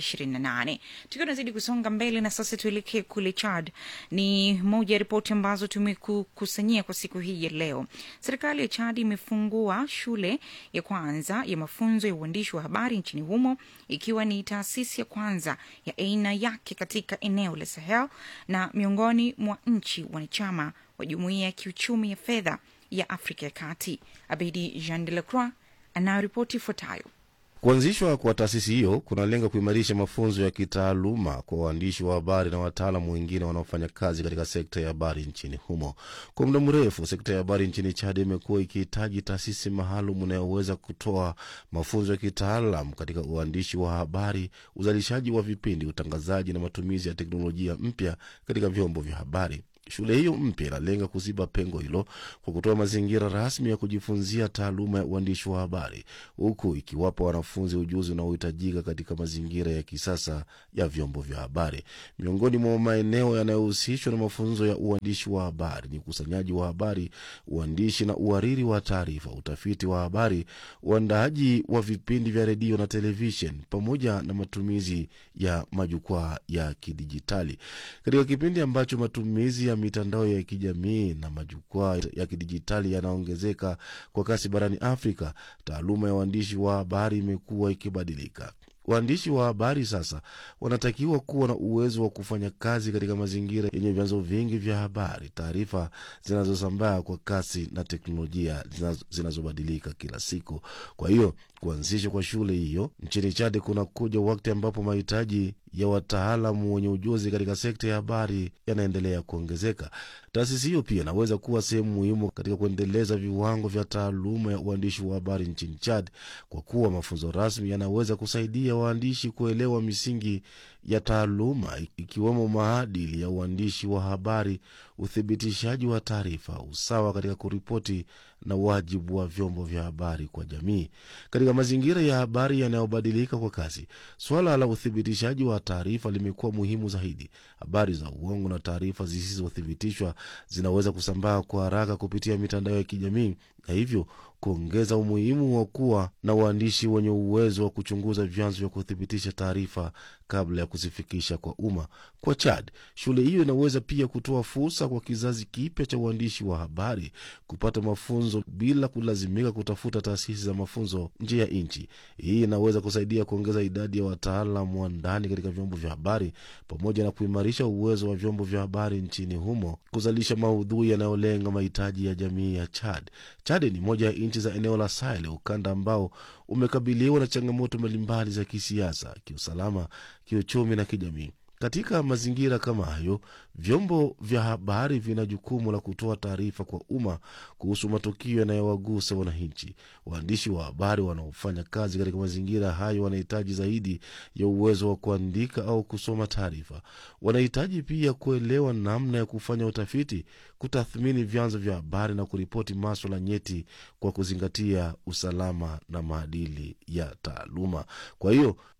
628 tukiwa tunazidi kusonga mbele na sasa tuelekee kule chad ni moja ya ripoti ambazo tumekukusanyia kwa siku hii ya leo serikali ya chad imefungua shule ya kwanza ya mafunzo ya uandishi wa habari nchini humo ikiwa ni taasisi ya kwanza ya aina yake katika eneo la Sahel na miongoni mwa nchi wanachama wa jumuiya ya kiuchumi ya fedha ya Afrika ya Kati. Abedi Jean de la Croix anayoripoti ifuatayo. Kuanzishwa kwa taasisi hiyo kunalenga kuimarisha mafunzo ya kitaaluma kwa waandishi wa habari na wataalamu wengine wanaofanya kazi katika sekta ya habari nchini humo. Kwa muda mrefu, sekta ya habari nchini Chad imekuwa ikihitaji taasisi maalum inayoweza kutoa mafunzo ya kitaalam katika uandishi wa habari, uzalishaji wa vipindi, utangazaji na matumizi ya teknolojia mpya katika vyombo vya habari. Shule hiyo mpya inalenga kuziba pengo hilo kwa kutoa mazingira rasmi ya kujifunzia taaluma ya uandishi wa habari, huku ikiwapa wanafunzi ujuzi unaohitajika katika mazingira ya kisasa ya vyombo vya habari. Miongoni mwa maeneo yanayohusishwa na mafunzo ya uandishi wa habari ni ukusanyaji wa habari, uandishi na uhariri wa taarifa, utafiti wa habari, uandaaji wa vipindi vya redio na televishen, pamoja na matumizi ya majukwaa ya kidijitali. Katika kipindi ambacho matumizi ya mitandao ya kijamii na majukwaa ya kidijitali yanaongezeka kwa kasi barani Afrika, taaluma ya uandishi wa habari imekuwa ikibadilika. Waandishi wa habari sasa wanatakiwa kuwa na uwezo wa kufanya kazi katika mazingira yenye vyanzo vingi vya habari, taarifa zinazosambaa kwa kasi na teknolojia zinazobadilika kila siku. Kwa hiyo kuanzishwa kwa shule hiyo nchini Chad kunakuja wakati ambapo mahitaji ya wataalamu wenye ujuzi katika sekta ya habari yanaendelea kuongezeka. Taasisi hiyo pia inaweza kuwa sehemu muhimu katika kuendeleza viwango vya taaluma ya uandishi wa habari nchini Chad, kwa kuwa mafunzo rasmi yanaweza kusaidia waandishi kuelewa misingi ya taaluma, ikiwemo maadili ya uandishi wa habari, uthibitishaji wa taarifa, usawa katika kuripoti na wajibu wa vyombo vya habari kwa jamii. Katika mazingira ya habari yanayobadilika kwa kasi, suala la uthibitishaji wa taarifa limekuwa muhimu zaidi. Habari za uongo na taarifa zisizothibitishwa zinaweza kusambaa kwa haraka kupitia mitandao ya kijamii na hivyo kuongeza umuhimu wa kuwa na waandishi wenye uwezo wa kuchunguza vyanzo vya kuthibitisha taarifa kabla ya kuzifikisha kwa umma. Kwa Chad, shule hiyo inaweza pia kutoa fursa kwa kizazi kipya cha uandishi wa habari kupata mafunzo bila kulazimika kutafuta taasisi za mafunzo nje ya nchi. Hii inaweza kusaidia kuongeza idadi ya wataalamu wa ndani katika vyombo vya habari pamoja na kuimarisha uwezo wa vyombo vya habari nchini humo kuzalisha maudhui yanayolenga mahitaji ya jamii ya Chad. Chad ni moja ya nchi za eneo la Sahel, ukanda ambao umekabiliwa na changamoto mbalimbali za kisiasa, kiusalama, kiuchumi na kijamii. Katika mazingira kama hayo, vyombo vya habari vina jukumu la kutoa taarifa kwa umma kuhusu matukio yanayowagusa wananchi. Waandishi wa habari wanaofanya kazi katika mazingira hayo wanahitaji zaidi ya uwezo wa kuandika au kusoma taarifa. Wanahitaji pia kuelewa namna ya kufanya utafiti, kutathmini vyanzo vya habari na kuripoti maswala nyeti kwa kuzingatia usalama na maadili ya taaluma. Kwa hiyo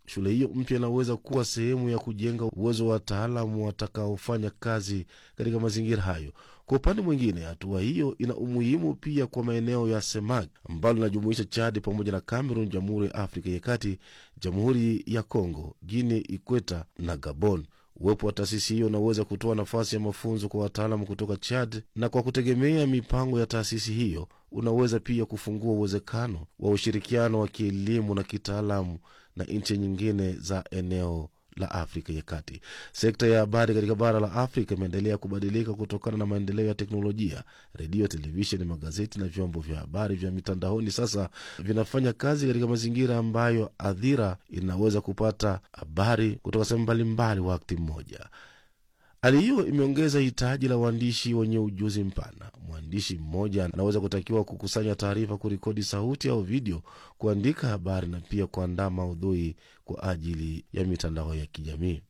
shule hiyo mpya inaweza kuwa sehemu ya kujenga uwezo wa wataalamu watakaofanya kazi katika mazingira hayo. Kwa upande mwingine, hatua hiyo ina umuhimu pia kwa maeneo ya SEMAG ambalo linajumuisha Chad pamoja na Cameroon, Jamhuri ya Afrika ya Kati, Jamhuri ya Congo, Guinea Ikweta na Gabon. Uwepo wa taasisi hiyo unaweza kutoa nafasi ya mafunzo kwa wataalamu kutoka Chad, na kwa kutegemea mipango ya taasisi hiyo unaweza pia kufungua uwezekano wa ushirikiano wa kielimu na kitaalamu na nchi nyingine za eneo la Afrika ya Kati. Sekta ya habari katika bara la Afrika imeendelea kubadilika kutokana na maendeleo ya teknolojia. Redio, televisheni, magazeti na vyombo vya habari vya mitandaoni sasa vinafanya kazi katika mazingira ambayo hadhira inaweza kupata habari kutoka sehemu mbalimbali wakati mmoja. Hali hiyo imeongeza hitaji la waandishi wenye ujuzi mpana. Mwandishi mmoja anaweza kutakiwa kukusanya taarifa, kurekodi sauti au video, kuandika habari na pia kuandaa maudhui kwa ajili ya mitandao ya kijamii.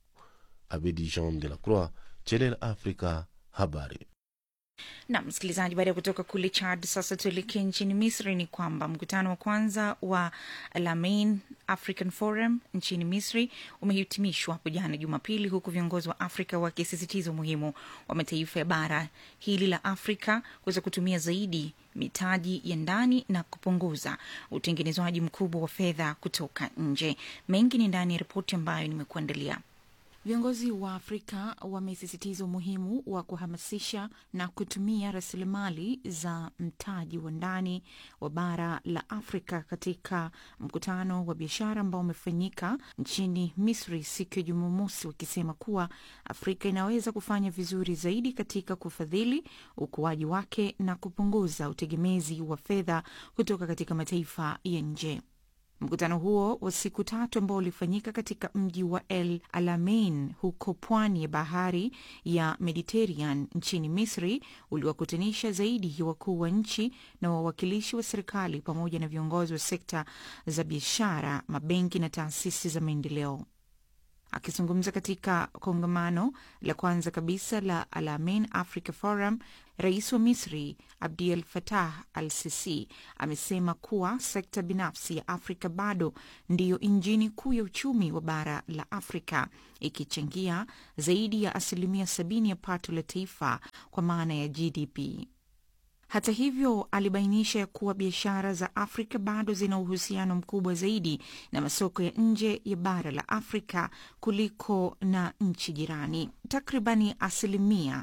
Abidi Jean de la Croix, Channel Africa, habari. na msikilizaji, baada ya kutoka kule Chad, sasa tuelekee nchini Misri. Ni kwamba mkutano wa kwanza wa Alamein African Forum nchini Misri umehitimishwa hapo jana Jumapili, huku viongozi wa Afrika wakisisitiza umuhimu wa mataifa ya bara hili la Afrika kuweza kutumia zaidi mitaji ya ndani na kupunguza utengenezwaji mkubwa wa fedha kutoka nje. Mengi ni ndani ya ripoti ambayo nimekuandalia. Viongozi wa Afrika wamesisitiza umuhimu wa kuhamasisha na kutumia rasilimali za mtaji wa ndani wa bara la Afrika katika mkutano wa biashara ambao umefanyika nchini Misri siku ya Jumamosi, wakisema kuwa Afrika inaweza kufanya vizuri zaidi katika kufadhili ukuaji wake na kupunguza utegemezi wa fedha kutoka katika mataifa ya nje. Mkutano huo wa siku tatu ambao ulifanyika katika mji wa El Alamein huko pwani ya bahari ya Mediterranean nchini Misri uliwakutanisha zaidi ya wakuu wa nchi na wawakilishi wa serikali pamoja na viongozi wa sekta za biashara, mabenki na taasisi za maendeleo. Akizungumza katika kongamano la kwanza kabisa la Alamein Africa Forum, rais wa Misri Abdel Fattah al Sisi amesema kuwa sekta binafsi ya Afrika bado ndiyo injini kuu ya uchumi wa bara la Afrika, ikichangia zaidi ya asilimia sabini ya pato la taifa kwa maana ya GDP. Hata hivyo, alibainisha ya kuwa biashara za Afrika bado zina uhusiano mkubwa zaidi na masoko ya nje ya bara la Afrika kuliko na nchi jirani. Takribani asilimia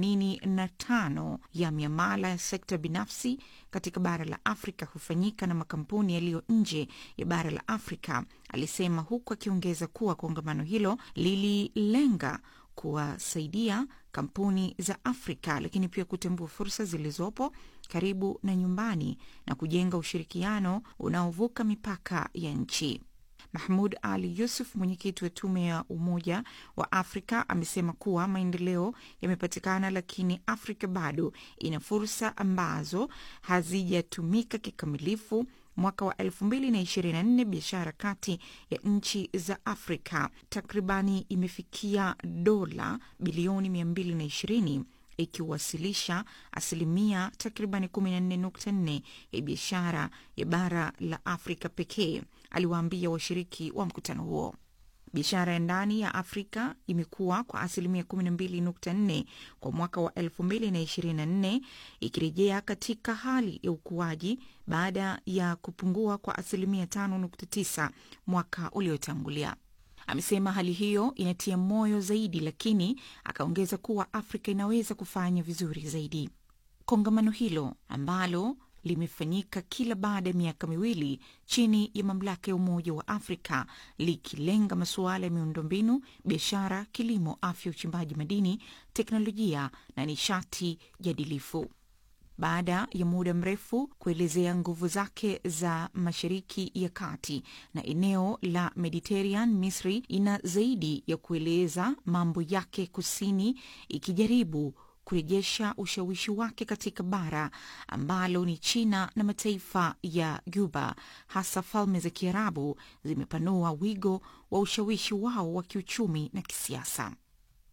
85 ya miamala ya sekta binafsi katika bara la Afrika hufanyika na makampuni yaliyo nje ya bara la Afrika, alisema, huku akiongeza kuwa kongamano hilo lililenga kuwasaidia kampuni za Afrika lakini pia kutambua fursa zilizopo karibu na nyumbani na kujenga ushirikiano unaovuka mipaka ya nchi. Mahmud Ali Yusuf, mwenyekiti wa tume ya Umoja wa Afrika, amesema kuwa maendeleo yamepatikana, lakini Afrika bado ina fursa ambazo hazijatumika kikamilifu. Mwaka wa 2024 biashara kati ya nchi za Afrika takribani imefikia dola bilioni 220 ikiwasilisha asilimia takribani 14.4 ya biashara ya bara la Afrika pekee, aliwaambia washiriki wa mkutano huo. Biashara ya ndani ya Afrika imekuwa kwa asilimia 12.4 kwa mwaka wa 2024 ikirejea katika hali ya ukuaji baada ya kupungua kwa asilimia 5.9 mwaka uliotangulia. Amesema hali hiyo inatia moyo zaidi, lakini akaongeza kuwa Afrika inaweza kufanya vizuri zaidi. Kongamano hilo ambalo limefanyika kila baada ya miaka miwili chini ya mamlaka ya Umoja wa Afrika likilenga masuala ya miundombinu, biashara, kilimo, afya, uchimbaji madini, teknolojia na nishati jadilifu. Baada ya muda mrefu kuelezea nguvu zake za Mashariki ya Kati na eneo la Mediterranean, Misri ina zaidi ya kueleza mambo yake kusini, ikijaribu kurejesha ushawishi wake katika bara ambalo ni China na mataifa ya Guba, hasa Falme za Kiarabu zimepanua wigo wa ushawishi wao wa kiuchumi na kisiasa.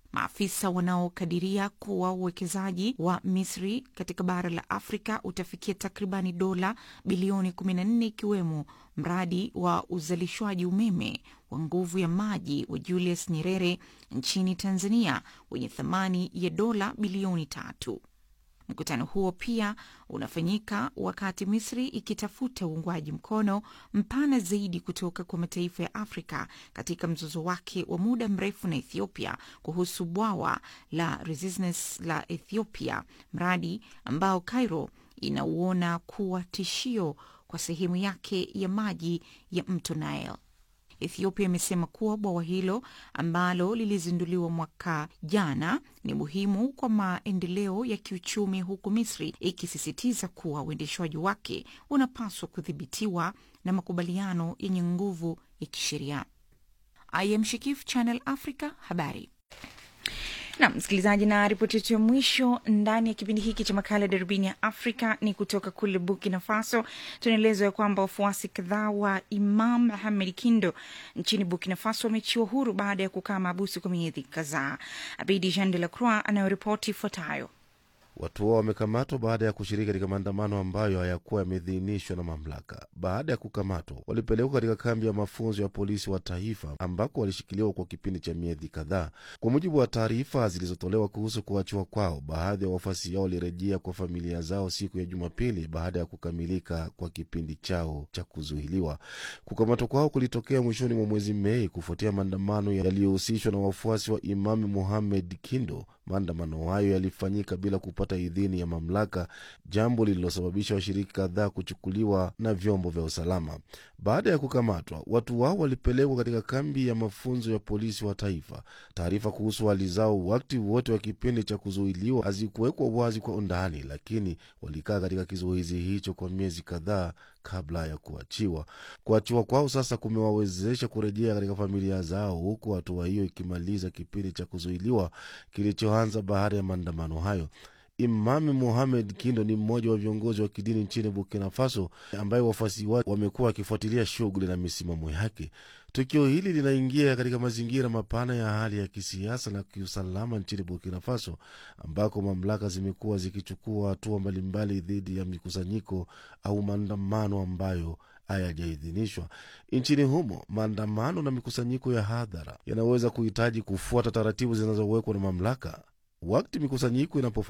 Maafisa wanaokadiria kuwa uwekezaji wa Misri katika bara la Afrika utafikia takribani dola bilioni 14 ikiwemo mradi wa uzalishwaji umeme wa nguvu ya maji wa Julius Nyerere nchini Tanzania wenye thamani ya dola bilioni tatu. Mkutano huo pia unafanyika wakati Misri ikitafuta uungwaji mkono mpana zaidi kutoka kwa mataifa ya Afrika katika mzozo wake wa muda mrefu na Ethiopia kuhusu bwawa la Renaissance la Ethiopia, mradi ambao Cairo inauona kuwa tishio kwa sehemu yake ya maji ya mto Nile. Ethiopia imesema kuwa bwawa hilo ambalo lilizinduliwa mwaka jana ni muhimu kwa maendeleo ya kiuchumi, huku Misri ikisisitiza kuwa uendeshwaji wake unapaswa kudhibitiwa na makubaliano yenye nguvu ya kisheria. I am Shikif, Channel Africa, habari na msikilizaji, na ripoti yetu ya mwisho ndani ya kipindi hiki cha makala darubini ya Afrika ni kutoka kule Burkina Faso. Tunaelezwa ya kwamba wafuasi kadhaa wa Imam Mohamed Kindo nchini Burkina Faso wameachiwa huru baada ya kukaa maabusu kwa miezi kadhaa. Abidi Jean de la Croix anayoripoti ifuatayo. Watu hao wamekamatwa baada ya kushiriki katika maandamano ambayo hayakuwa yameidhinishwa na mamlaka. Baada ya kukamatwa, walipelekwa katika kambi ya mafunzo ya polisi wa taifa ambako walishikiliwa kwa kipindi cha miezi kadhaa. Kwa mujibu wa taarifa zilizotolewa kuhusu kuachiwa kwao, baadhi ya wafuasi hao walirejea kwa familia zao siku ya Jumapili baada ya kukamilika kwa kipindi chao cha kuzuiliwa. Kukamatwa kwao kulitokea mwishoni mwa mwezi Mei kufuatia maandamano yaliyohusishwa na wafuasi wa Imamu Mohamed Kindo. Maandamano hayo yalifanyika bila kupata idhini ya mamlaka, jambo lililosababisha washiriki kadhaa kuchukuliwa na vyombo vya usalama. Baada ya kukamatwa, watu wao walipelekwa katika kambi ya mafunzo ya polisi wa taifa. Taarifa kuhusu hali zao wakati wote wa kipindi cha kuzuiliwa hazikuwekwa wazi kwa undani, lakini walikaa katika kizuizi hicho kwa miezi kadhaa kabla ya kuachiwa. Kuachiwa kwao sasa kumewawezesha kurejea katika familia zao, huku hatua hiyo ikimaliza kipindi cha kuzuiliwa kilichoanza baada ya maandamano hayo. Imami Mohamed Kindo ni mmoja wa viongozi wa kidini nchini Burkina Faso ambaye wafuasi wake wamekuwa wakifuatilia shughuli na misimamo yake. Tukio hili linaingia katika mazingira mapana ya hali ya kisiasa na kiusalama nchini Burkina Faso, ambako mamlaka zimekuwa zikichukua hatua mbalimbali dhidi ya mikusanyiko au maandamano ambayo hayajaidhinishwa nchini humo. Maandamano na mikusanyiko ya hadhara yanaweza kuhitaji kufuata taratibu zinazowekwa na mamlaka. Wakati mikusanyiko inapo